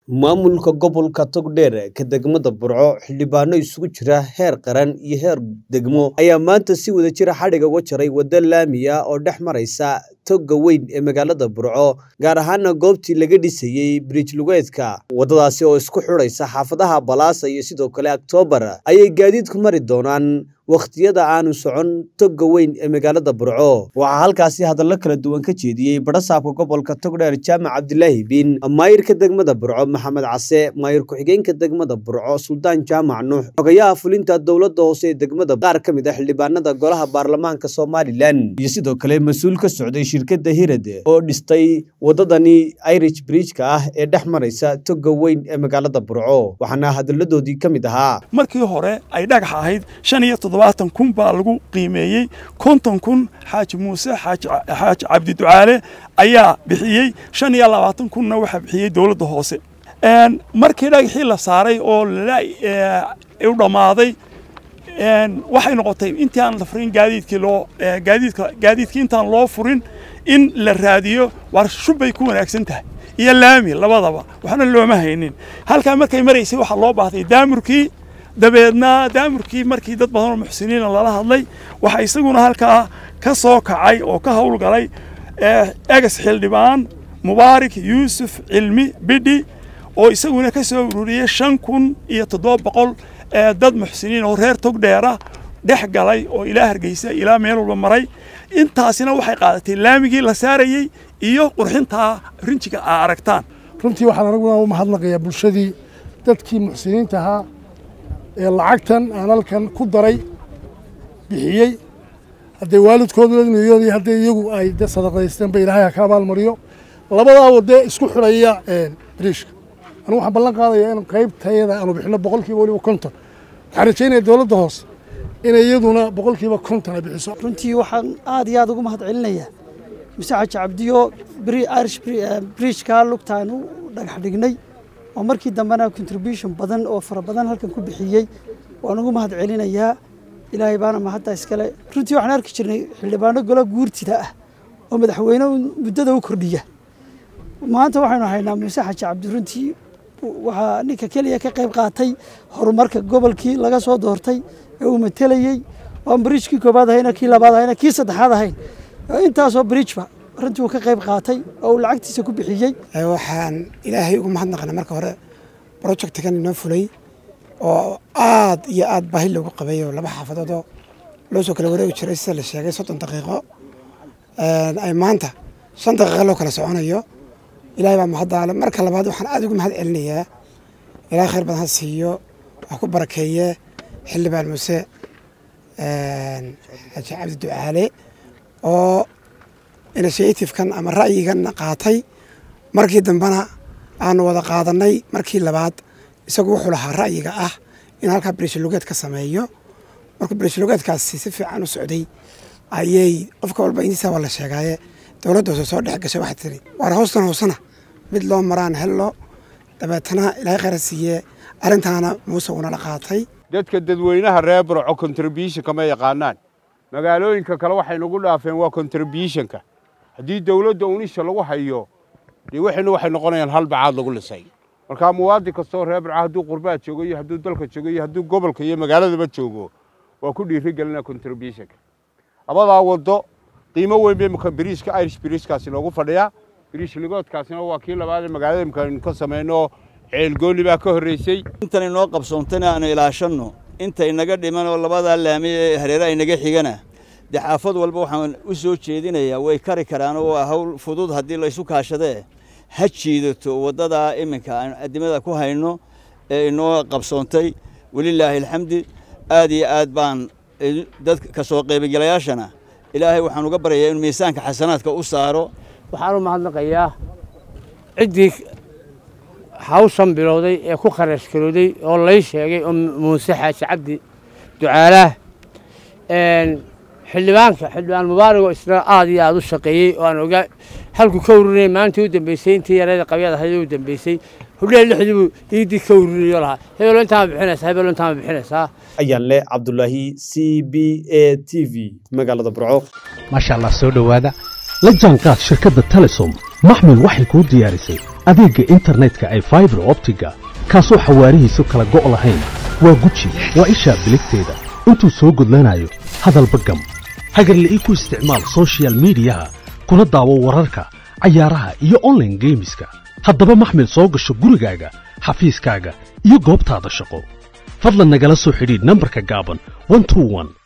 maamulka gobolka togdheer ka degmada burco xildhibaano isugu jira heer qaran iyo heer degmo ayaa maanta si wada jira xadhiga uga jaray waddo laami ah oo dhex maraysa toga weyn ee magaalada burco gaar ahaana goobtii laga dhisayey bridj lugeedka waddadaasi oo isku xidhaysa xaafadaha balaasa iyo sidoo kale oktoobar ayay gaadiidku mari doonaan wakhtiyada aanu socon toga weyn ee magaalada burco waxaa halkaasi hadallo kala duwan ka jeediyey barasaabka gobolka togdheer jaamac cabdilaahi biin maayirka degmada burco maxamed case maayir ku-xigeenka degmada burco suldaan jaamac nuux xogayaha fulinta dowladda hoose ee degmada qaar ka mid a xildhibaanada golaha baarlamaanka somalilan iyo sidoo kale mas-uul ka socday shirkadda hirad oo dhistay waddadani irish bridjka ah ee dhex maraysa toga weyn ee magaalada burco waxaana hadalladoodii ka mid ahaa markii hore ay dhagax ahayd shan iyo toddobaatan kun baa lagu qiimeeyey konton kun xaaji muuse xaaji cabdi ducaale ayaa bixiyey shan iyo labaatan kunna waxaa bixiyey dowladda hoose markii dhagaxii la saaray oo u dhammaaday waxay noqotay intii aan la furin gaadiidkii loo gaadiidka gaadiidkii intaan loo furin in la raadiyo war shubbay ku wanaagsan tahay iyo laami labadaba waxna looma haynin halkaa markay maraysay waxaa loo baahday daamurkii dabeedna daamurkii markii dad badan oo muxsiniina lala hadlay waxaa isaguna halkaa ka soo kacay oo ka howlgalay egas xildhibaan mubaarik yuusuf cilmi bidhi oo isaguna ka soo ururiyey shan kun iyo toddoba boqol dad muxsiniin oo reer togdheera dhex galay oo ilaa hargeysa ilaa meel walba maray intaasina waxay qaadatay laamigii la saarayey iyo qurxintaa rinjiga aa aragtaan runtii waxaan anaguna u mahadnaqayaa bulshadii dadkii muxsiniinta ahaa ee lacagtan aan halkan ku daray bixiyey haddee waalidkooda niyoodii haddee iyagu ay de sadaqaysteenba ilaahay ha ka abaalmariyo labadaa wadee isku xidhaya biriishka anigu waxaan ballan qaadayaa in qaybtayada aanu bixino boqolkiiba weliba konton waxaan rajaynaya dowladda hoose inay iyaduna boqolkiiba konton ay bixiso runtii waxaan aad iyo aad ugu mahad celinayaa muse xaji cabdiyo irish bridjka lugtaan u dhagax dhignay oo markii dambena contribution badan oo fara badan halkan ku bixiyey waan ugu mahad celinayaa ilaahay baana mahadda iskale runtii waxaan arki jirnay xildhibaano golo guurtida ah oo madaxweyne muddada u kordhiya maanta waxaynu haynaa muuse xaji cabdi runtii waxaa ninka keliya ka qayb qaatay horumarka gobolkii laga soo doortay ee uu matelayey waan bridjkii koobaad ahayna kii labaad ahayna kii saddexaad ahayn intaasoo bridjba runtii uu ka qayb qaatay oo uu lacagtiisa ku bixiyey waxaan ilaahay ugu mahadnaqana marka hore projectkan inoo fulay oo aad iyo aad baahi loogu qabay oo laba xaafadoodoo loo soo kala wareegi jiray sida la sheegay soddon daqiiqo ay maanta shan daqiiqo loo kala soconayo ilaahay baa mahaddaale marka labaad waxaan aad ugu mahad celinayaa ilaahay khayr badan ha siiyo wax ku barakeeye xildhibaan muuse xaji cabdi ducaale oo initiatifekan ama ra'yigan qaatay markii dambena aanu wada qaadanay markii labaad isagu wuxuu lahaa ra'yiga ah in halkaa brislugeed ka sameeyo markuu brislugeedkaasi si fiican u socday ayay qofka walba intiisa waa la sheegaaye dowladda hoose soo dhex gashay waxay tiri waar hoostan hoosena mid loo maraan hello dabeetana ilaahay khayra siiye arrintaana muuse uuna la qaatay dadka dadweynaha reer burco contributionka ma yaqaanaan magaalooyinka kale waxay nagu dhaafeen waa contributionka haddii dowladda unisha lagu hayo dee waxaynu waxay noqonayaan hal bacaad lagu lisay markaa muwaadin kastoo reer burco hadduu qurbaha joogo iyo hadduu dalka joogo iyo hadduu gobolka iyo magaaladaba joogo waa ku dhiiri gelinaa contributionka labadaa waddo qiimo weyn bay biriishka irish biriishkaasi noogu fadhiyaa biriish ligoodkaasina waa kii labaad ee magaalada imkaanu ka samayno ceelgooli baa ka horreysay intan inoo qabsoontana aanu ilaashanno inta inaga dhiman oo labadaa laami ee hareeraha inaga xigana dee xaafad walba waxaan u soo jeedinayaa way kari karaan oo waa hawl fudud haddii laysu kaashadee ha jiidato waddadaa iminka aan addimada ku hayno ee inoo qabsoontay welilaahi alxamdi aad iyo aad baan dad ka soo qaybagelayaashana ilaahay waxaan uga baryayaa inuu miisaanka xasanaadka u saaro waxaan u mahadnaqayaa ciddii hawshan bilowday ee ku kharash garooday oo lay sheegay oo muuse xaaji cabdi ducaalaah xildhibaanka xildhibaan mubaaragoo isna aad iyo aad u shaqeeyey oo aan ogaa halku ka ururinay maalintii u dambeysay intii yareeda qabyad ahayd u dambeysay hudheel lixdiibuu iidii ka ururiyo lahaa hebelo intaama bixinaysaa hebelo intaama bixinaysaa ayaan leh cabdulaahi c b a t v magaalada burco maasha allah soo dhowaada la jaanqaad shirkadda telesom maxmil waxay kuu diyaarisay adeegga internetka ay faibar optiga kaasoo xawaarihiisu kala go' lahayn waa guji waa ishaa biligteeda intuu soo gudlanayo hadalba gam hagarle ii ku isticmaal sochial midiyaha kuna daawo wararka cayaaraha iyo onlaine geemiska haddaba maxmil soo gasho gurigaaga xafiiskaaga iyo goobtaada shaqo fadlan nagala soo xidhiidh nambarka gaaban